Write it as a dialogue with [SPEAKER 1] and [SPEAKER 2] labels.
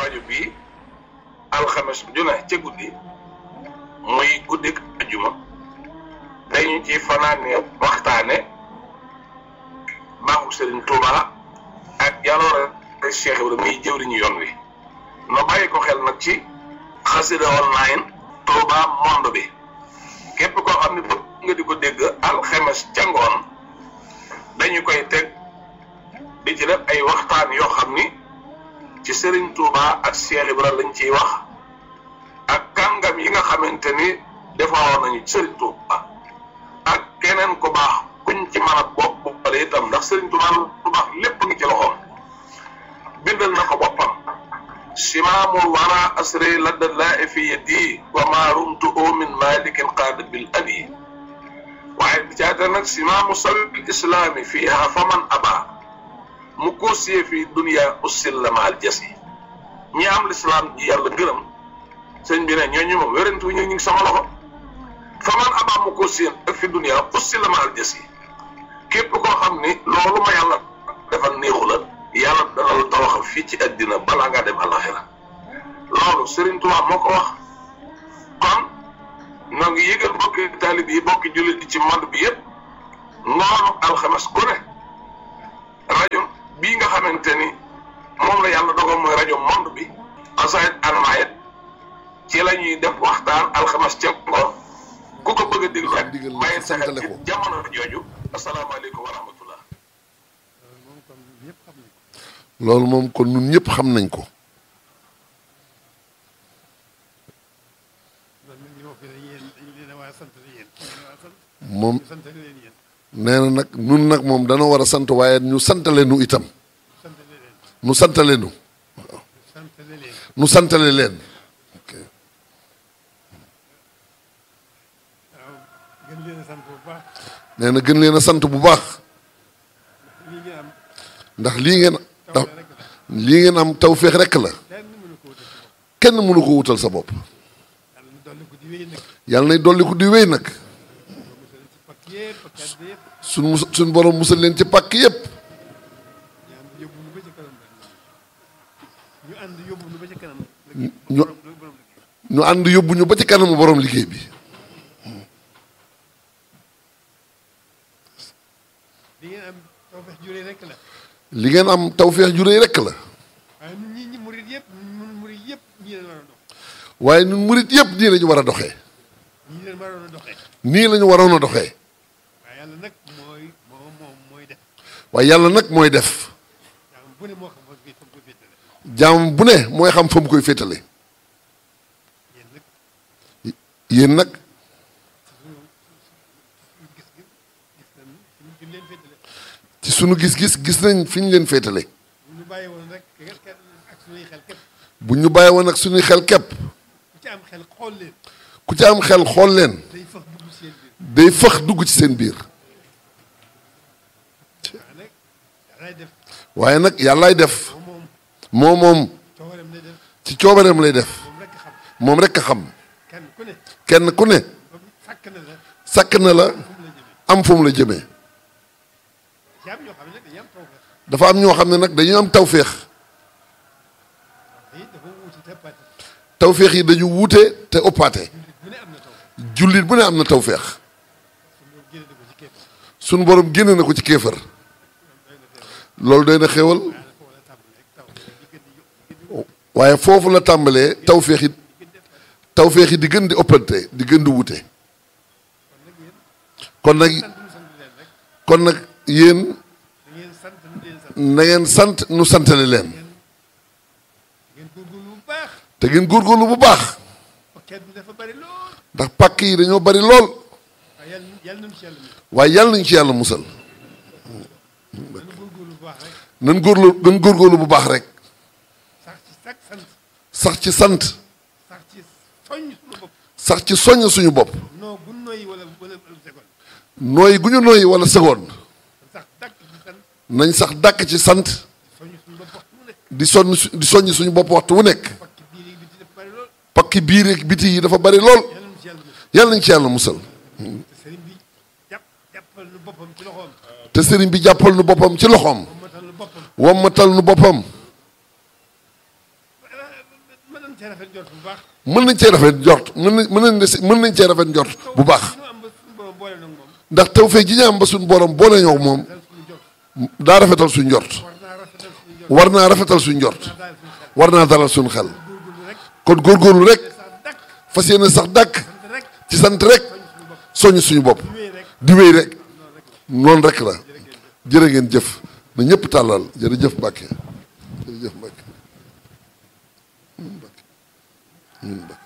[SPEAKER 1] rajo bii alxames ju ne ca guddi muy guddik ajuma dañu ci fanaane waxtaane baaxu Serigne Touba ak jaloore Cheikh Ibrahima muy jëwriñu yoon wi no bàyyi ko xel nag ci xasida online Touba monde bi képp koo xam ne bëgg nga di ko dégg alxames ca ngoon dañu koy teg di ci def ay waxtaan yoo xam ni ci Serigne Touba ak Cheikh Ibrahima lañ ciy wax ak kàngam yi nga xamante ni defaroon nañu ci Serigne Touba ak keneen ku baax kuñ ci mën a bopp boppale itam ndax Serigne Touba lu baax lépp ngi ci loxoom bindal na ko boppam simaamul wara asri ladda laa fi yadi wa ma rumtu min malikin qaada bil abi waaye bi caata nag simaamu sabil islaami fiiha faman aba mu koosiyee fi dunia ussil maal jasi ñi am lislaam ji yàlla gërëm sëñ bi ne ñooñu moom wérantu ñu ngi sama loxo faman aba mu koosiyee ak fi dunia ussil maal jasi képp koo xam ni loolu ma yàlla defal néexu la yàlla dana la tawaxal fii ci àddina balaa ngaa dem alaxira loolu Serigne Touba moo ko wax kon ñoo ngi yëgal bokki taalib yi bokki jullit yi ci monde bi yëpp ngoonu alxames ku ne rajo bii nga xamante ni moom la yàlla dogal mooy rajo monde bi xasaayit almaayit ci la ñuy def waxtaan alxames ca ngoon ku ko bëgg a déglu rek bàyyi sa xel ci jamono jooju asalaamaaleykum wa rahmatullah
[SPEAKER 2] loolu moom kon ñun ñëpp xam nañ ko moom nee na nag nun nag moom dana war a sant waaye ñu santale nu itam nu santale nu waaw nu santale leen nee na gën leen a sant bu baax ndax lii ngeen ndax lii ngeen am tawféex rekk la kenn mënu ko wutal sa bopp yàlla nay dolli ko di wéy nag suñ mus suñ borom musal leen ci pàkk yépp ñu ñu ànd yóbbu ñu ba ci kanamu borom liggéey bi li ngeen am tawféex ju réy rekk la waaye ñun murit yépp nii lañu war a doxee nii lañu waroon a doxee waaye yàlla nag mooy def jaam bu ne mooy xam fa mu koy féetale yéen nag ci sunu gis-gis gis nañ fi ñu leen féetale bu ñu bàyyi woon ak suñuy xel képp ku ci am xel xool leen day fëx dugg ci seen biir waaye nag yàllaay def moo moom ci coobareem lay def moom rekk a xam kenn ku ne sakk na la am fu mu la jëmee dafa am ñoo xam ne nag dañu am tawféex tawféex yi dañu wuute te ëppaate jullit bu ne am na tawféex sunu borom génne na ko ci kéefër loolu doy na xéwal waaye foofu la tàmbalee tawféex yi tawféex yi di gën di ëppante di gën di wuute kon nag kon nag yéen na ngeen sant nu santale leen te ngeen góorgóorlu bu baax ndax pàkk yi dañoo bari lool waaye yàlla nañu ci yàlla musal nan góorlu nan góorgóorlu bu baax rek sax ci sant sax ci soññ suñu bopp nooy gu ñu nooy wala seconde nañ sax dàkk ci sant di sonn di soññ suñu bopp waxtu wu nekk pakki biir ak biti yi dafa bari lool yàlla nañ ci yàlla musal te sëriñ bi jàppal nu boppam ci loxoom wammatal nu boppam
[SPEAKER 3] cee rafet jot bu baax.
[SPEAKER 2] mën nañ cee rafet njort mën nañ mën nañ des mën nañ cee rafet njort bu baax
[SPEAKER 3] ñu am ba suñu borom boole nag moom.
[SPEAKER 2] ndax tawfeex ji ñu am ba suñu borom boole ñoo moom
[SPEAKER 3] dal suñu jot.
[SPEAKER 2] daa rafetal suñu njort
[SPEAKER 3] war naa rafetal suñu jot.
[SPEAKER 2] war naa rafetal suñu njort
[SPEAKER 3] naa daal suñu xel.
[SPEAKER 2] war naa dalal suñu xel
[SPEAKER 3] góorgóorlu rek.
[SPEAKER 2] kon góorgóorlu rek
[SPEAKER 3] sax dakk.
[SPEAKER 2] fas yéene sax dàkk
[SPEAKER 3] sant rek.
[SPEAKER 2] ci sant rek
[SPEAKER 3] soññ suñu bopp.
[SPEAKER 2] soññ suñu bopp
[SPEAKER 3] wéy rek.
[SPEAKER 2] di wéy rek noonu rek la jërë ngeen jëf na ñëpp tàllal jërëjëf Mbàkke jërëjëf Mbàkke ñun Mbàkke ñun Mbàkke